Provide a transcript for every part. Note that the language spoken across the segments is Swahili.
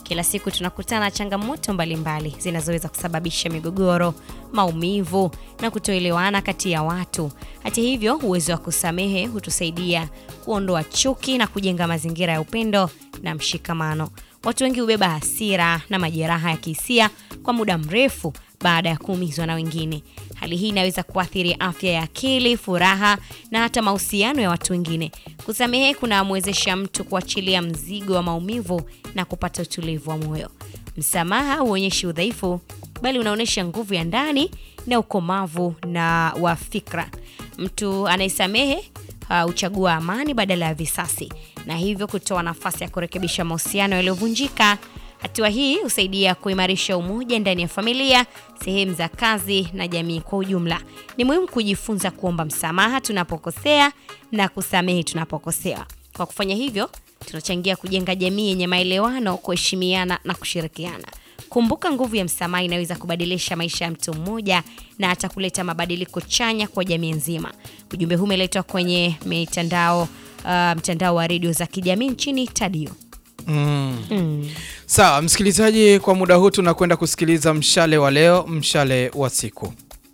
Kila siku tunakutana na changamoto mbalimbali zinazoweza kusababisha migogoro, maumivu na kutoelewana kati ya watu. Hata hivyo, uwezo wa kusamehe hutusaidia kuondoa chuki na kujenga mazingira ya upendo na mshikamano. Watu wengi hubeba hasira na majeraha ya kihisia kwa muda mrefu baada ya kuumizwa na wengine. Hali hii inaweza kuathiri afya ya akili, furaha na hata mahusiano ya watu wengine. Kusamehe kunamwezesha mtu kuachilia mzigo wa maumivu na kupata utulivu wa moyo. Msamaha huonyeshi udhaifu, bali unaonyesha nguvu ya ndani na ukomavu na wa fikra. Mtu anayesamehe huchagua amani badala ya visasi na hivyo kutoa nafasi ya kurekebisha mahusiano yaliyovunjika. Hatua hii husaidia kuimarisha umoja ndani ya familia, sehemu za kazi na jamii kwa ujumla. Ni muhimu kujifunza kuomba msamaha tunapokosea na kusamehe tunapokosewa. Kwa kufanya hivyo, tunachangia kujenga jamii yenye maelewano, kuheshimiana na kushirikiana. Kumbuka, nguvu ya msamaha inaweza kubadilisha maisha ya mtu mmoja na hata kuleta mabadiliko chanya kwa jamii nzima. Ujumbe huu umeletwa kwenye mitandao uh, mtandao wa redio za kijamii nchini Tadio. Mm. Mm. Sawa msikilizaji, kwa muda huu tunakwenda kusikiliza mshale wa leo, mshale wa siku.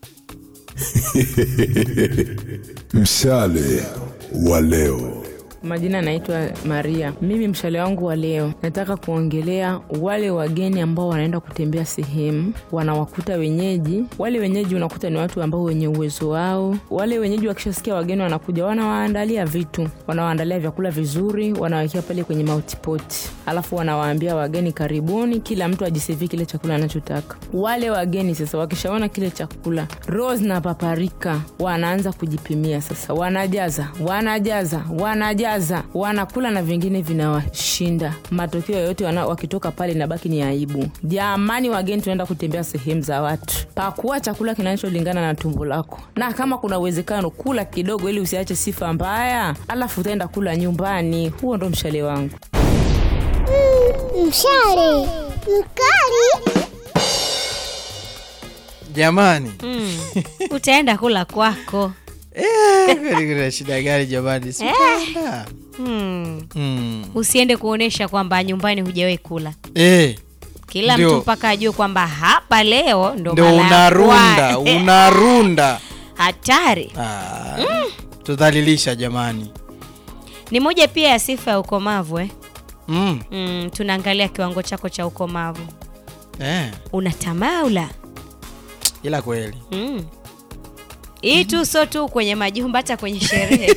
Mshale wa leo. Majina naitwa Maria. Mimi mshale wangu wa leo nataka kuongelea wale wageni ambao wanaenda kutembea sehemu, wanawakuta wenyeji. Wale wenyeji unakuta ni watu ambao wenye uwezo wao. Wale wenyeji wakishasikia wageni wanakuja, wanawaandalia vitu, wanawaandalia vyakula vizuri, wanawekea pale kwenye mautipoti, alafu wanawaambia wageni karibuni, kila mtu ajisevie kile chakula anachotaka. Wale wageni sasa wakishaona kile chakula rose na paparika, wanaanza kujipimia sasa, wanajaza wanajaza wanajaza wanakula na vingine vinawashinda. Matokeo yoyote wana- wakitoka pale inabaki ni aibu. Jamani wageni, tunaenda kutembea sehemu za watu, pakuwa chakula kinacholingana na tumbo lako, na kama kuna uwezekano kula kidogo, ili usiache sifa mbaya, alafu utaenda kula nyumbani. Huo ndo mshale wangu. Mshale mkali. Jamani, Mm. Utaenda kula kwako. Eh, kweli kuna shida gani jamani? Si utaenda. Mm. Mm. Usiende kuonesha kwamba nyumbani hujawahi kula. Eh, Kila Ndio. mtu mpaka ajue kwamba hapa leo ndo ndo mara ya unarunda kwanza. unarunda. Hatari. Ah, tudhalilisha jamani. Ni moja pia ya sifa ya ukomavu eh? Mm. Mm, tunaangalia kiwango chako cha ukomavu. Eh, Unatamaula. ila kweli Mm. Hii tu sio tu kwenye majumba, hata kwenye sherehe.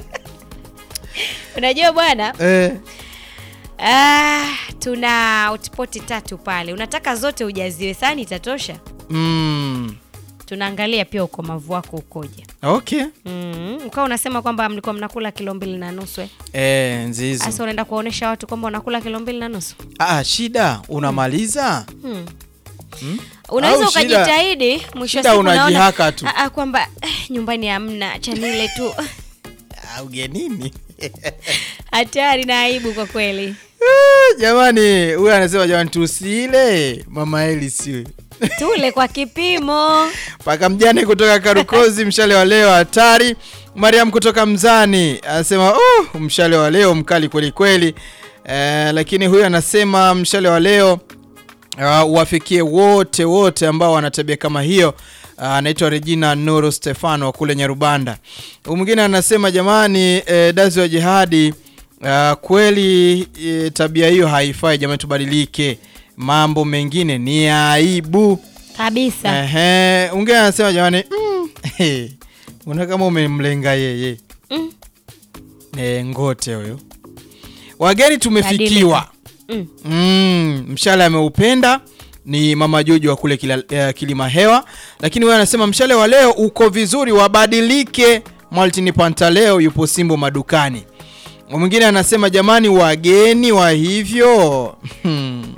Unajua bwana, eh. ah, tuna hotpoti tatu pale, unataka zote ujaziwe, sani itatosha? Mm. Tunaangalia pia ukomavu wako ukoje. Okay. Mm. Ukawa unasema kwamba mlikuwa mnakula kilo mbili na nusu eh? Eh, nzizo. Sasa unaenda kuwaonesha watu kwamba unakula kilo mbili na nusu Ah, shida unamaliza? hmm. Hmm? Unaweza Au shida- ukajitahidi mwisho wa shida siku unaona, unajihaka tu. ah, ah, kwamba eh, nyumbani hamna chanile tu Ah, ugenini. hatari na aibu kwa kweli. Ah, jamani, huyu anasema jamani tusile mama Eli siwe. Tule kwa kipimo. Paka mjane kutoka Karukozi, mshale wa leo hatari. Mariam kutoka Mzani anasema uh, mshale wa leo mkali kweli kweli. Eh, lakini huyu anasema mshale wa leo uh, uwafikie wote wote ambao wana tabia kama hiyo. Uh, anaitwa Regina Nuru Stefano wa kule Nyarubanda. Huyu mwingine anasema jamani, eh, dazi wa jihadi uh, kweli eh, tabia hiyo haifai jamani, tubadilike. Mambo mengine ni aibu. Kabisa. Ehe, ungine anasema jamani, mm, una kama umemlenga yeye Mm. e, ngote huyo. Wageni tumefikiwa. Mm. Mm, mshale ameupenda ni mama Jojo wa kule kila, eh, Kilima Hewa, lakini wewe anasema mshale wa leo uko vizuri, wabadilike. Maltini Pantaleo yupo Simbo madukani. Mwingine anasema jamani, wageni wa hivyo hmm.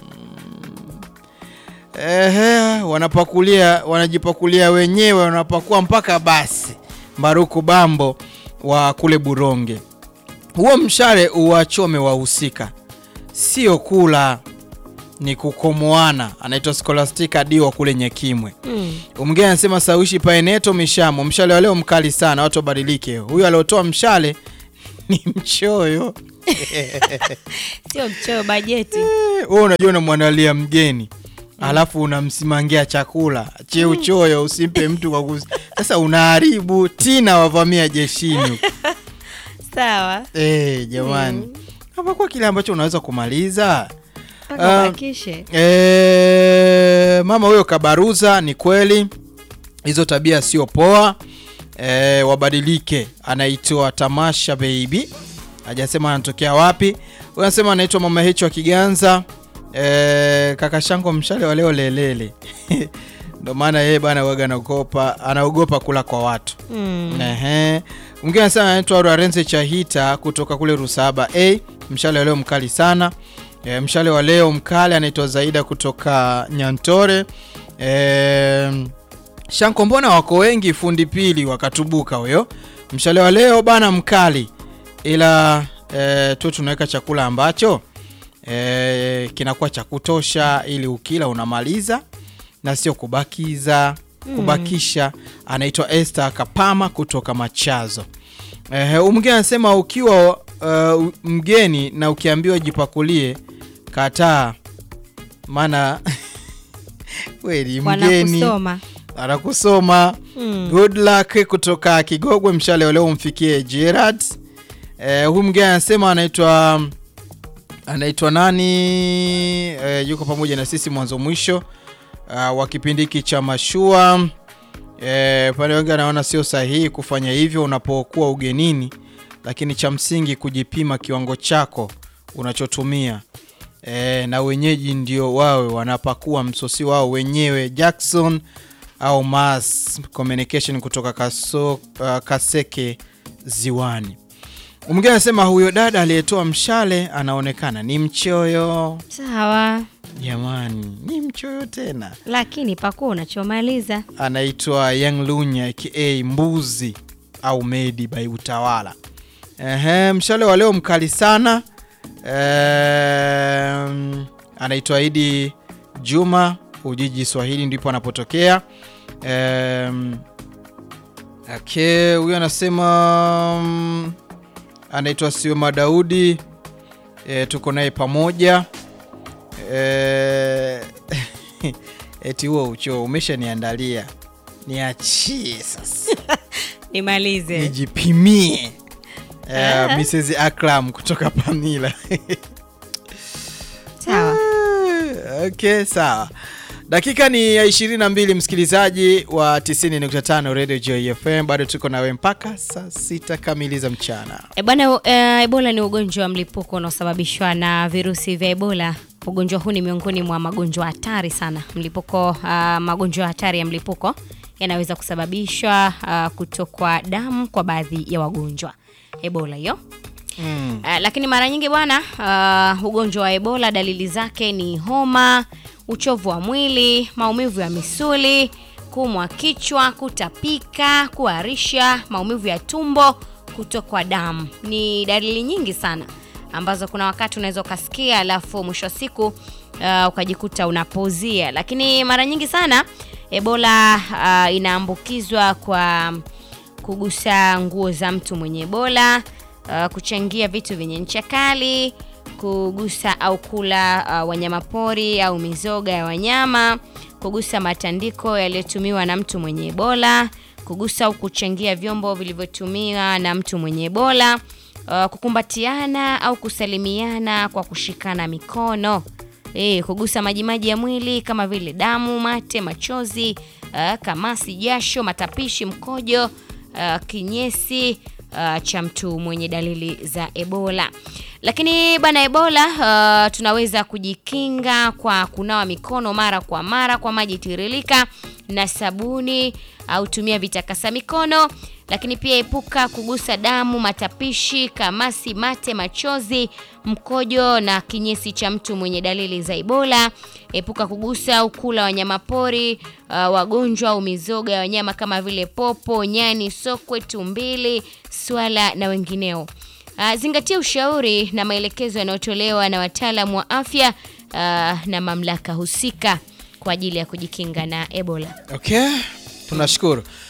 Ehe, wanapakulia wanajipakulia wenyewe, wanapakua mpaka basi. Mbaruku Bambo wa kule Buronge, huo mshale uwachome wahusika, sio kula, ni kukomoana. Anaitwa Scholastica Dio wa kule Nyekimwe. Mm. Mwingine anasema Sawishi Paeneto Mishamo, mshale wa leo mkali sana, watu wabadilike. Huyu aliotoa mshale ni mchoyo Sio mchoo bajeti. wewe unajua unamwandalia mgeni alafu unamsimangia chakula che uchoyo usimpe mtu kwa kus... Sasa unaharibu tina wavamia jeshini huko. Sawa. Eh, jamani hapa kwa kile ambacho unaweza kumaliza Mpaka Ah, ubakishe. E, mama huyo kabaruza, ni kweli hizo tabia sio poa. E, wabadilike. Anaitwa Tamasha Baby, hajasema anatokea wapi. Huyo anasema anaitwa mama Hecho wa Kiganza. E, kaka Shango mshale wa leo lelele ndo maana yeye bana waga anaogopa anaogopa kula kwa watu Mm. Ehe. Mwingine anasema anaitwa Lorenzo Chahita kutoka kule Rusaba. A, mshale wa leo mkali sana. E, mshale wa leo mkali anaitwa Zaida kutoka Nyantore. E, Shanko, mbona wako wengi fundi pili wakatubuka huyo. Mshale wa leo bana mkali, ila e, tu tunaweka chakula ambacho e, kinakuwa cha kutosha ili ukila unamaliza na sio kubakiza kubakisha. Anaitwa Esther Kapama kutoka Machazo. Eh, huyu mwingine anasema ukiwa uh, mgeni na ukiambiwa jipakulie, kataa, maana kweli mgeni Wanakusoma. anakusoma. Mm. Good luck kutoka Kigogwe, mshale wa leo umfikie Gerard. Eh, huyu mwingine anasema anaitwa anaitwa nani? Eh, yuko pamoja na sisi mwanzo mwisho uh, wa kipindi hiki cha mashua. Eh, pale wengi anaona sio sahihi kufanya hivyo unapokuwa ugenini, lakini cha msingi kujipima kiwango chako unachotumia. E, na wenyeji ndio wawe wanapakua msosi wao wenyewe. Jackson au Mass Communication kutoka Kaso, uh, Kaseke Ziwani. Mwingine anasema huyo dada aliyetoa mshale anaonekana ni mchoyo. Sawa. Jamani, ni mchoyo tena. Lakini pakuwa unachomaliza. Anaitwa Young Lunya aka Mbuzi au Medi by Utawala. Ehe, mshale wa leo mkali sana. Ehm, anaitwa Idi Juma Ujiji Swahili ndipo anapotokea. Ehm, okay, huyo anasema mm, anaitwa Sioma Daudi. E, tuko naye pamoja. E, eti huo uchoo umeshaniandalia, niachie sasa Nimalize. nijipimie. Uh, Mrs. Akram kutoka Pamila. Sawa. okay, sawa. Dakika ni ya 22 msikilizaji wa 90.5 Radio Joy FM, bado tuko nawe mpaka saa sita kamili za mchana. E bwana, e, Ebola ni ugonjwa wa mlipuko unaosababishwa na virusi vya Ebola. Ugonjwa huu ni miongoni mwa magonjwa hatari sana. Mlipuko, ah, magonjwa hatari ya mlipuko yanaweza kusababishwa ah, kutokwa damu kwa baadhi ya wagonjwa Ebola hiyo. Mm. Uh, lakini mara nyingi bwana, uh, ugonjwa wa Ebola dalili zake ni homa, uchovu wa mwili, maumivu ya misuli, kuumwa kichwa, kutapika, kuharisha, maumivu ya tumbo, kutokwa damu. Ni dalili nyingi sana ambazo kuna wakati unaweza ukasikia alafu mwisho wa siku uh, ukajikuta unapozia. Lakini mara nyingi sana Ebola uh, inaambukizwa kwa kugusa nguo za mtu mwenye Ebola, uh, kuchangia vitu vyenye ncha kali, kugusa au kula uh, wanyamapori au mizoga ya wanyama, kugusa matandiko yaliyotumiwa na mtu mwenye Ebola, kugusa au kuchangia vyombo vilivyotumiwa na mtu mwenye Ebola, uh, kukumbatiana au kusalimiana kwa kushikana mikono. E, kugusa majimaji ya mwili kama vile damu, mate, machozi, uh, kamasi, jasho, matapishi, mkojo, uh, kinyesi uh, cha mtu mwenye dalili za Ebola. Lakini bana Ebola uh, tunaweza kujikinga kwa kunawa mikono mara kwa mara kwa maji tiririka na sabuni au tumia vitakasa mikono. Lakini pia epuka kugusa damu, matapishi, kamasi, mate, machozi, mkojo na kinyesi cha mtu mwenye dalili za Ebola. Epuka kugusa au kula wanyamapori uh, wagonjwa au mizoga ya wanyama kama vile popo, nyani, sokwe, tumbili, swala na wengineo. Uh, zingatia ushauri na maelekezo yanayotolewa na wataalamu wa afya uh, na mamlaka husika kwa ajili ya kujikinga na Ebola. Okay, tunashukuru.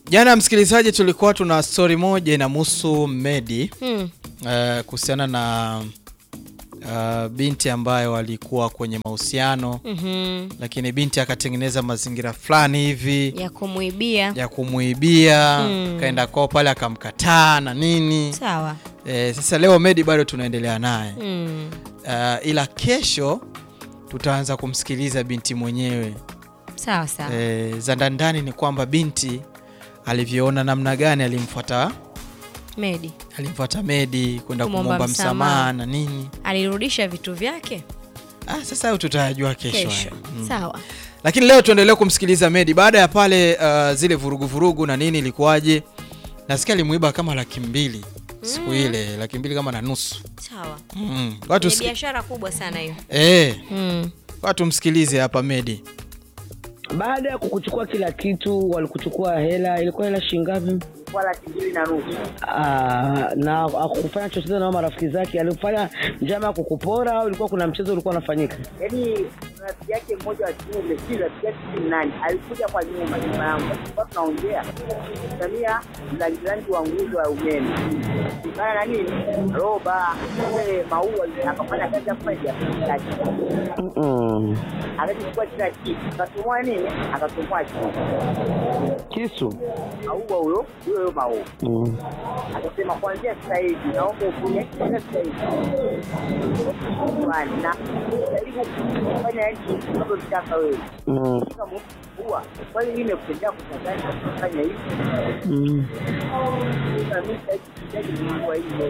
Jana msikilizaji, tulikuwa tuna stori moja inamhusu Medi Hmm. eh, kuhusiana na uh, binti ambayo walikuwa kwenye mahusiano Mhm. lakini binti akatengeneza mazingira fulani hivi ya kumwibia ya kumuibia Mm. kaenda kwao pale akamkataa na nini sawa eh, sasa leo Medi bado tunaendelea naye mm. uh, ila kesho tutaanza kumsikiliza binti mwenyewe sawa sawa eh, za ndani ni kwamba binti alivyoona namna gani alimfuata medi alimfuata Medi kwenda Kumwomba kumwomba msamaha. msamaha na nini alirudisha vitu vyake ah, sasa hayo tutayajua kesho, kesho hayo. Mm. sawa lakini leo tuendelee kumsikiliza Medi baada ya pale uh, zile vurugu vurugu na nini ilikuwaje nasikia alimuiba kama laki mbili siku ile laki mbili kama na nusu sawa mm. watu ni siki... biashara kubwa sana hiyo eh, mm. watu msikilize hapa Medi baada ya kukuchukua kila kitu walikuchukua hela ilikuwa hela shingapi kwa laki mbili na nusu Ah, na akufanya chochote na marafiki zake alifanya njama ya kukupora au ilikuwa kuna mchezo ulikuwa unafanyika yaani rafiki yake mmoja wa kiume si rafiki yake si nani alikuja kwa nyuma nyuma yangu tulikuwa tunaongea samia mlangilangi wa nguzo ya umeme kana na nini roba ile maua akafanya kazi ya kufanya biashara yake Mm-mm. akachukua kila kitu akatumua nini akatumua kitu kisu aua huyo huyo huyo maua Mm. akasema kuanzia sasa hivi naomba ufanye kila sasa hivi Kwani, na jaribu kufanya yani unavyotaka wewe Mm. kama huwa kwani mimi nimekutendea kutangani kufanya hivi Mm. na mimi sitaki sitaki kuwa hivyo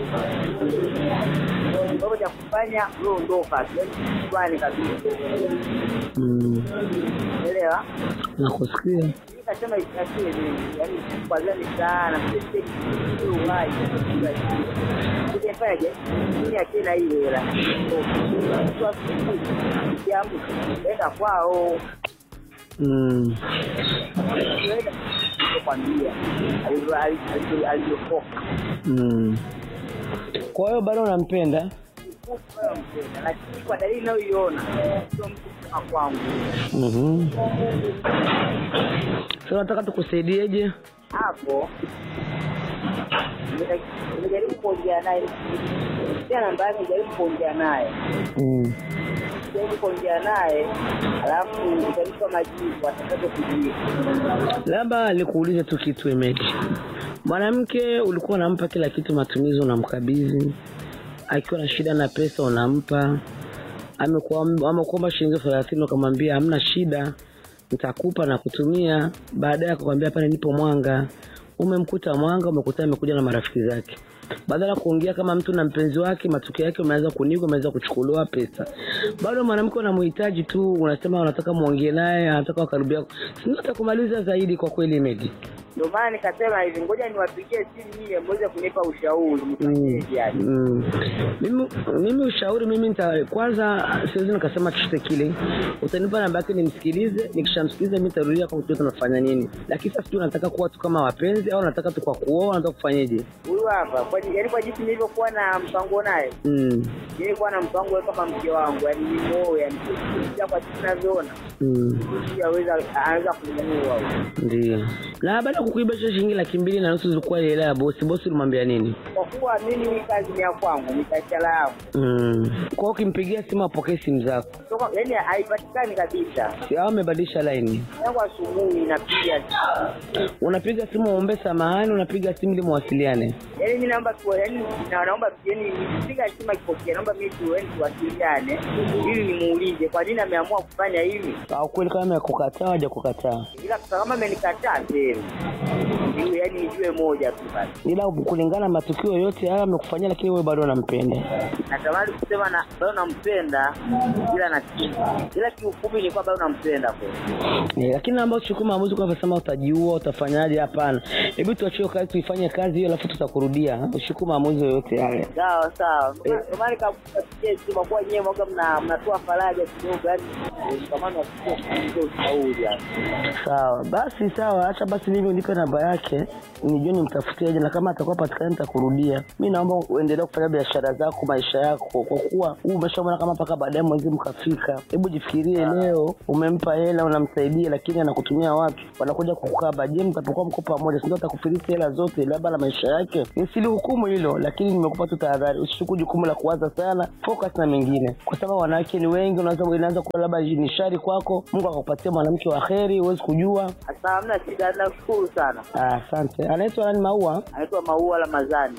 mambo ya kufanya wewe ondoka yani kwani kabisa Mm. elewa nakusikia nikasema ikasema yani kwazani sana uhai kujefaje mimi akina hii hela jambo enda kwao Mm. kwambia alivyokoka Mm. kwa hiyo bado unampenda lakini kwa dalili inayoiona sio mtu kama kwangu Mhm. Sasa nataka tukusaidieje? hapo nimeta- nimejaribu kuongea naye pia namba yake jaribu kuongea naye Mm. jaribu kuongea naye alafu utanipa majibu atakazo kujia Labda nikuulize tu kitu Emedi. Mwanamke ulikuwa unampa kila kitu, matumizi unamkabidhi, akiwa na shida na pesa unampa, amekuwa- amekuomba shilingi elfu thelathini ukamwambia hamna shida, nitakupa na kutumia. Baadaye akakwambia hapana, nipo Mwanga. Umemkuta Mwanga, umekuta amekuja na marafiki zake badala ya kuongea kama mtu na mpenzi wake, matukio yake umeanza kunikwa, umeanza kuchukuliwa pesa. Bado mwanamke unamhitaji tu, unasema unataka muongee naye, anataka wakaribia, sio atakumaliza zaidi kwa kweli Medi. ndio maana nikasema hivi ngoja niwapigie simu nyie mweze kunipa ushauri Mm. nifanyeje yani Mm. Mimi, mimi ushauri mimi nita, kwanza siwezi nikasema chochote kile, utanipa namba yake nimsikilize, nikishamsikiliza mimi nitarudia kwa kujua tunafanya nini, lakini sasa sijui unataka kuwa tu kama wapenzi au unataka tu kwa kuoa, unataka kufanyeje? huyu hapa kwa yaani kwa jinsi nilivyokuwa na mpango naye Mm. nilikuwa na mpango wewe kama mke wangu yani nimuoe yani pia kwa jinsi ninavyoona Mm. pia aweza anaweza kunimuoa Ndio. Na baada ya kukuiba hizo shilingi laki mbili na nusu zilikuwa ile hela ya bosi, bosi ulimwambia nini? kwa kuwa mimi hii kazi ni ya kwangu ni biashara yangu Mm. Kwa hiyo ukimpigia simu apokee simu zako, Toka- yaani haipatikani kabisa si au amebadilisha laini? yangu asubuhi napiga Unapiga simu uombe samahani, unapiga simu ili muwasiliane. yaani mi naomba tu yaani na- naomba yaani nikipiga simu akipokea naomba mimi tu yaani tuwasiliane ili nimuulize kwa nini ameamua kufanya hivi Au kweli kama amekukataa haja kukataa, ila kama amenikataa sehemu ndio yaani nijue moja tu basi ila kulingana na matukio yote haya amekufanyia, lakini wewe bado unampenda. natamani kusema na bado nampenda ila na ila kiufupi ni kwamba bado nampenda kweli Eh, lakini ambao chukua maamuzi kwa kusema utajiua utafanyaje? Hapana, hebu tuachie kazi tuifanye kazi hiyo, alafu tutakurudia. Usiku maamuzi yoyote yale. sawa sawa Ndio maana nikakupatia simu kwa kuwa nyewe mwaga mna mnatoa faraja kidogo yani kama nakusikia ushauri yani Sawa basi, sawa, acha basi mimi nipe namba yake yake nijue nimtafuteje, na kama atakuwa patikana nitakurudia. Mi naomba uendelee kufanya biashara zako, maisha yako, kwa kuwa huu umeshaona kama mpaka baadaye mwezi mkafika. Hebu jifikirie, leo umempa hela, unamsaidia, lakini anakutumia watu wanakuja kukaba. Je, mtapokuwa mko pamoja, si ndio atakufilisi hela zote, labda na maisha yake? Nisilihukumu hilo, lakini nimekupa tu tahadhari, usichukue jukumu la kuwaza sana, focus na mengine, kwa sababu wanawake ni wengi. Unaweza inaanza kuwa labda ni shari kwako, Mungu akakupatia mwanamke wa heri, huwezi kujua. Sasa hamna shida, nashukuru sana. Ah, Asante. Anaitwa nani? Maua. Anaitwa Maua Ramadhani.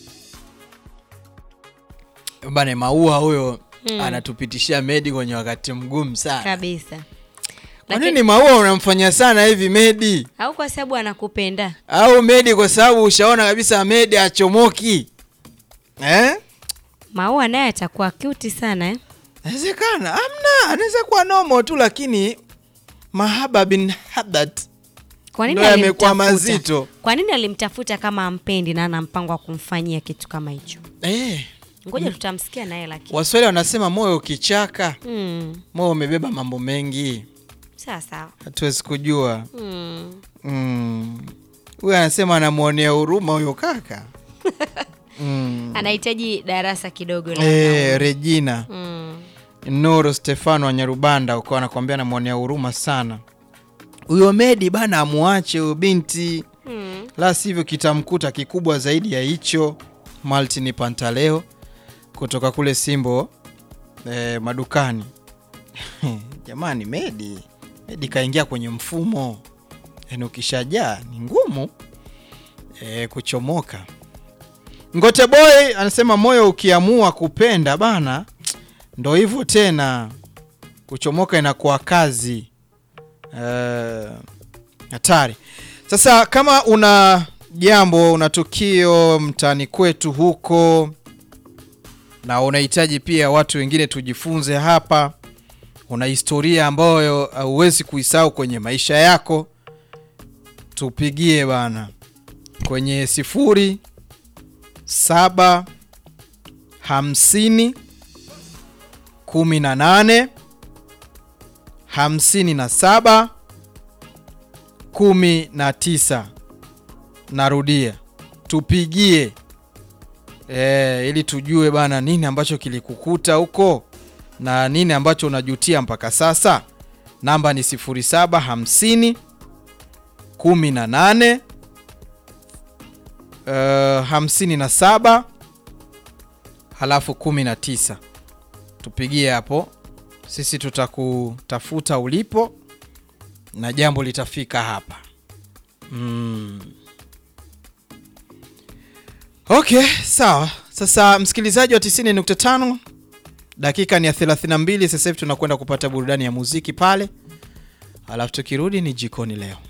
bane maua huyo anatupitishia medi kwenye wakati mgumu sana kabisa kwa Lakini- nini maua unamfanyia sana hivi medi au kwa sababu anakupenda au medi kwa sababu ushaona kabisa medi achomoki eh? maua naye atakuwa cute sana eh? Inawezekana, amna, anaweza kuwa nomo tu, lakini mahaba bin habat kwa nini Ndio yamekuwa alimtafuta? mazito. kwa nini alimtafuta kama ampendi na ana mpango wa kumfanyia kitu kama hicho eh, ngoja tutamsikia naye lakini Waswahili wanasema moyo ukichaka, mm. moyo umebeba mambo mengi, sawa sawa hatuwezi kujua. mm. Mm. Huyu anasema anamwonea huruma huyo kaka mm. anahitaji darasa kidogo la eh, wanaume. Regina mm. Nuru Stefano wa Nyarubanda uko anakuambia anamwonea huruma sana huyo Medi bana, amuache huyo binti Mm. la sivyo kitamkuta kikubwa zaidi ya hicho. Maltini Pantaleo kutoka kule Simbo eh, madukani. Jamani, Medi Medi kaingia kwenye mfumo, yaani ukishajaa ni ngumu eh, kuchomoka. Ngote Boy anasema moyo ukiamua kupenda bana, ndo hivyo tena, kuchomoka inakuwa kazi Eh, hatari. Sasa kama una jambo, una tukio mtaani kwetu huko na unahitaji pia watu wengine tujifunze hapa, una historia ambayo huwezi kuisahau kwenye maisha yako, tupigie bana kwenye sifuri saba hamsini kumi na nane hamsini na saba kumi na tisa. Narudia, tupigie e, ili tujue bana nini ambacho kilikukuta huko na nini ambacho unajutia mpaka sasa. Namba ni 0750 18 uh, 57 halafu 19. Tupigie hapo, sisi tutakutafuta ulipo na jambo litafika hapa mm. Okay, sawa. Sasa msikilizaji wa 90.5 dakika ni ya 32. Sasa hivi tunakwenda kupata burudani ya muziki pale, alafu tukirudi ni jikoni leo.